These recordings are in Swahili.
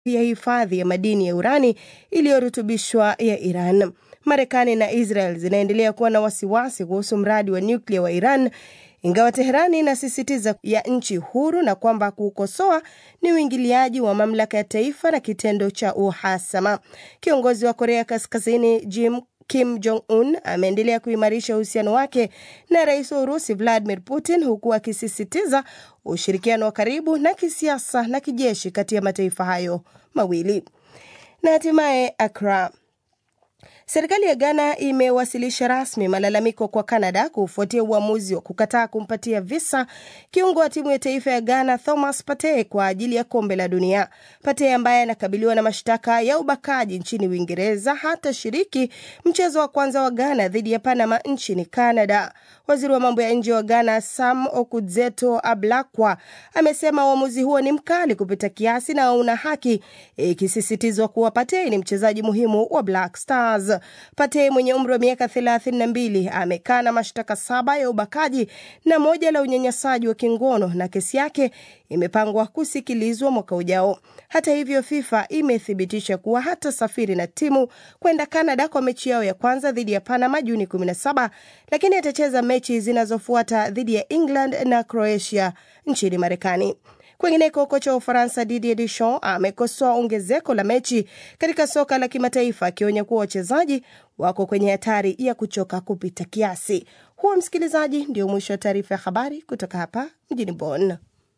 ya hifadhi ya madini ya urani iliyorutubishwa ya Iran. Marekani na Israel zinaendelea kuwa na wasiwasi kuhusu mradi wa nyuklia wa Iran, ingawa Teherani inasisitiza ya nchi huru na kwamba kuukosoa ni uingiliaji wa mamlaka ya taifa na kitendo cha uhasama. Kiongozi wa Korea Kaskazini Jim Kim Jong Un ameendelea kuimarisha uhusiano wake na rais wa Urusi Vladimir Putin, huku akisisitiza ushirikiano wa karibu na kisiasa na kijeshi kati ya mataifa hayo mawili. Na hatimaye Accra. Serikali ya Ghana imewasilisha rasmi malalamiko kwa Canada kufuatia uamuzi wa kukataa kumpatia visa kiungo wa timu ya taifa ya Ghana Thomas Partey kwa ajili ya kombe la dunia. Partey ambaye anakabiliwa na mashtaka ya ubakaji nchini Uingereza hatashiriki mchezo wa kwanza wa Ghana dhidi ya Panama nchini Canada. Waziri wa mambo ya nje wa Ghana Sam Okudzeto Ablakwa amesema uamuzi huo ni mkali kupita kiasi na una haki, ikisisitizwa kuwa Partey ni mchezaji muhimu wa Black Stars. Partey mwenye umri wa miaka 32 amekana mashtaka saba ya ubakaji na moja la unyanyasaji wa kingono na kesi yake imepangwa kusikilizwa mwaka ujao. Hata hivyo, FIFA imethibitisha kuwa hatasafiri na timu kwenda Canada kwa mechi yao ya kwanza dhidi ya Panama Juni 17, lakini atacheza mechi zinazofuata dhidi ya England na Croatia nchini Marekani. Kwingineko, kocha wa Ufaransa Didier Deschamps amekosoa ongezeko la mechi katika soka la kimataifa akionya kuwa wachezaji wako kwenye hatari ya kuchoka kupita kiasi. Huo msikilizaji, ndio mwisho wa taarifa ya habari kutoka hapa mjini Bonn.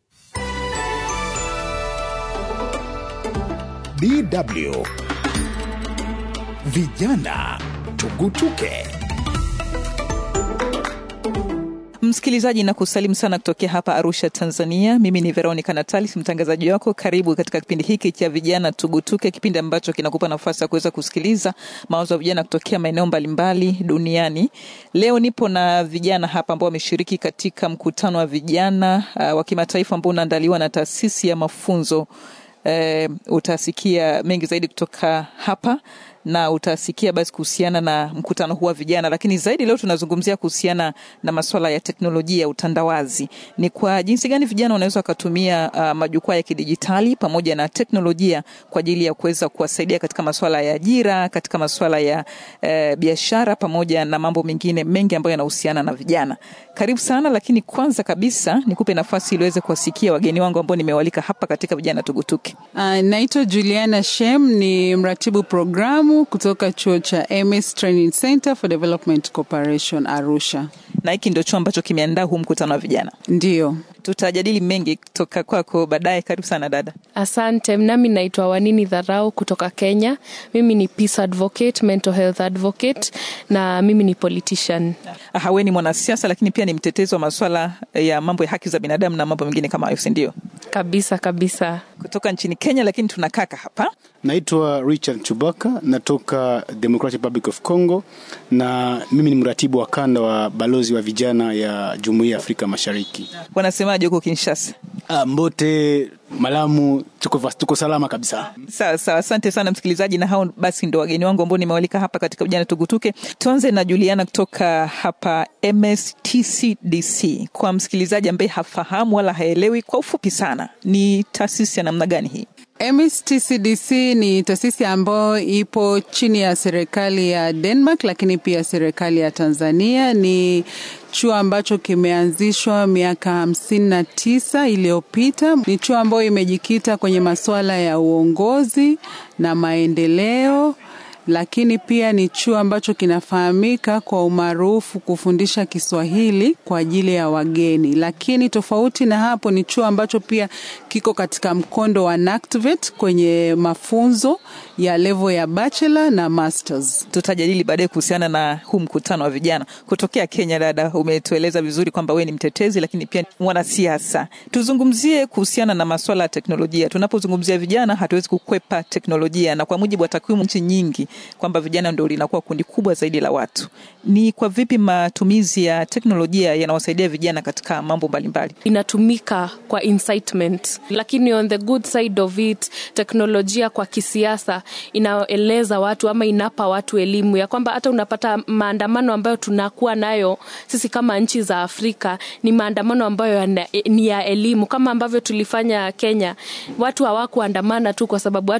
DW Vijana Tugutuke. Msikilizaji na kusalimu sana kutokea hapa Arusha, Tanzania. Mimi ni Veronica Natalis, mtangazaji wako. Karibu katika kipindi hiki cha vijana tugutuke, kipindi ambacho kinakupa nafasi ya kuweza kusikiliza mawazo ya vijana kutokea maeneo mbalimbali duniani. Leo nipo na vijana hapa ambao wameshiriki katika mkutano wa vijana uh, wa kimataifa ambao unaandaliwa na taasisi ya mafunzo uh, utasikia mengi zaidi kutoka hapa na utasikia basi kuhusiana na mkutano huu wa vijana, lakini zaidi leo tunazungumzia kuhusiana na masuala ya teknolojia ya utandawazi. Ni kwa jinsi gani vijana wanaweza wakatumia uh, majukwaa ya kidijitali pamoja na teknolojia kwa ajili ya kuweza kuwasaidia katika masuala ya ajira, katika masuala ya uh, biashara pamoja na mambo mengine mengi ambayo yanahusiana na vijana. Karibu sana, lakini kwanza kabisa nikupe nafasi ili uweze kuwasikia wageni wangu ambao nimewalika hapa katika vijana tugutuke. Uh, naitwa Juliana Shem, ni mratibu programu kutoka chuo cha MS Training Center for Development Cooperation Arusha. Na hiki ndio chuo ambacho kimeandaa huu mkutano wa vijana. Ndiyo, tutajadili mengi kutoka kwako baadaye. Karibu sana dada. Asante. Nami naitwa Wanini Dharau kutoka Kenya. Mimi ni peace advocate, mental health advocate na mimi ni politician. Aha, we ni mwanasiasa lakini pia ni mtetezi wa maswala ya mambo ya haki za binadamu na mambo mengine kama hayo, si ndio? Kabisa kabisa. Kutoka nchini Kenya, lakini tunakaka hapa. Naitwa Richard Chubaka, natoka Democratic Republic of Congo na mimi ni mratibu wa kanda wa balozi wa vijana ya Jumuiya ya Afrika Mashariki. Wanasemaje huko Kinshasa? Ah, Mbote, Malamu, tuko, tuko salama kabisa. Sawa sawa, asante sana msikilizaji, na hao basi ndo wageni wangu ambao nimewalika hapa katika vijana tugutuke. Tuanze na Juliana kutoka hapa MSTCDC. Kwa msikilizaji ambaye hafahamu wala haelewi, kwa ufupi sana, ni taasisi ya namna gani hii? MSTCDC ni taasisi ambayo ipo chini ya serikali ya Denmark, lakini pia serikali ya Tanzania. Ni chuo ambacho kimeanzishwa miaka hamsini na tisa iliyopita. Ni chuo ambayo imejikita kwenye masuala ya uongozi na maendeleo lakini pia ni chuo ambacho kinafahamika kwa umaarufu kufundisha Kiswahili kwa ajili ya wageni. Lakini tofauti na hapo, ni chuo ambacho pia kiko katika mkondo wa NACTVET kwenye mafunzo ya level ya bachelor na masters. Tutajadili baadaye kuhusiana na huu mkutano wa vijana kutokea Kenya. Dada, umetueleza vizuri kwamba wewe ni mtetezi, lakini pia mwanasiasa. Tuzungumzie kuhusiana na masuala ya teknolojia. Tunapozungumzia vijana, hatuwezi kukwepa teknolojia, na kwa mujibu wa takwimu nchi nyingi kwamba vijana ndio linakuwa kundi kubwa zaidi la watu. Ni kwa vipi matumizi ya teknolojia yanawasaidia vijana katika mambo mbalimbali? Inatumika kwa incitement, lakini on the good side of it, teknolojia kwa kisiasa inaeleza watu ama inapa watu elimu ya kwamba hata unapata maandamano ambayo tunakuwa nayo sisi kama nchi za Afrika ni maandamano ambayo ni ya elimu, kama ambavyo tulifanya Kenya. Watu hawakuandamana tu kwa sababu